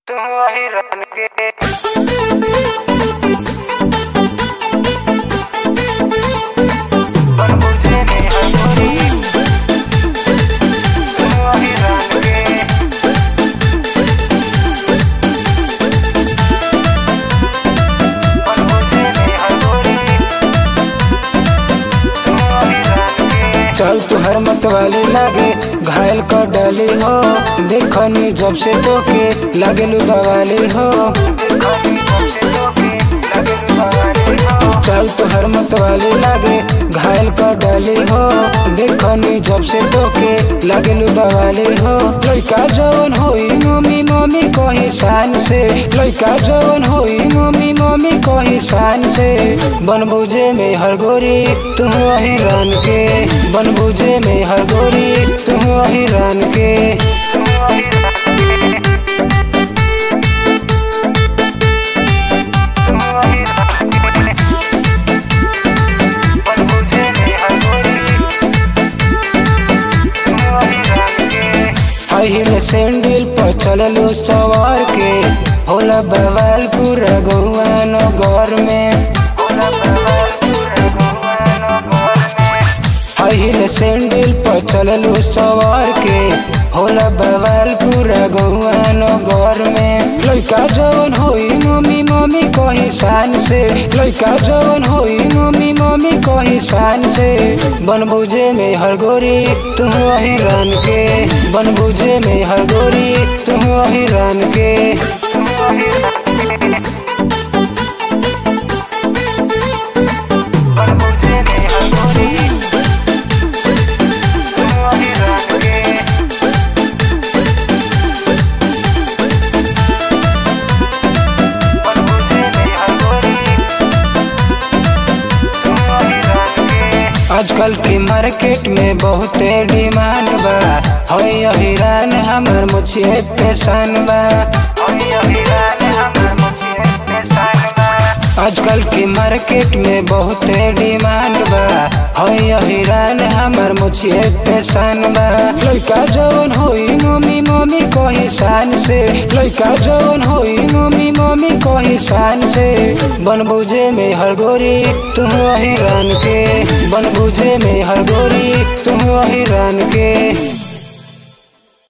तू वही रन के पर मुझे नहीं हंसोरी तू वही रन के पर मुझे नहीं हंसोरी तू वही रन के चल तुहर मतवाली लागे घायल कर डाली हो देखनी जब से तो के लागे बवाली हो चल तुहर मतवाली लागे घायल कर डाली हो देखनी जब से तो के लागे बवाली हो लइका जवन होई मम्मी मम्मी कही शान से लइका जवन होई मम्मी मम्मी कही शान से बन बुझे में हर गोरी तू वही रान के बन बुझे में हर गोरी तू वही रान के हाई हिल सैंडल पर चललो सवार के होला बवाल पूरा गौआ नगर में हाई हिल सैंडल पर चललो सवार के होला बवाल पूरा गौआ नगर में लइका जवन होई मम्मी मम्मी कही शान से लइका जवन होई मम्मी मम्मी कही शान से बन बुझे में हर गोरी तू वही रान के बन बुझे में हर गोरी तू वही रान के पर मुझे नहीं हंसोरी तू वही रन के पर मुझे नहीं हंसोरी तू वही रन के आजकल के मार्केट में बहुते डिमांड बा है हिरान हमर मुझे पेशान बा आजकल के मार्केट में बहुते डिमांड बा है हिरान हमर मुझे पेशान बा लइका जवन होई मम्मी मम्मी कही शान से लइका जवन होई मम्मी मम्मी कही शान से बन बुझे में हर गोरी तू वही रान के बन बुझे में हर गोरी तू वही रान के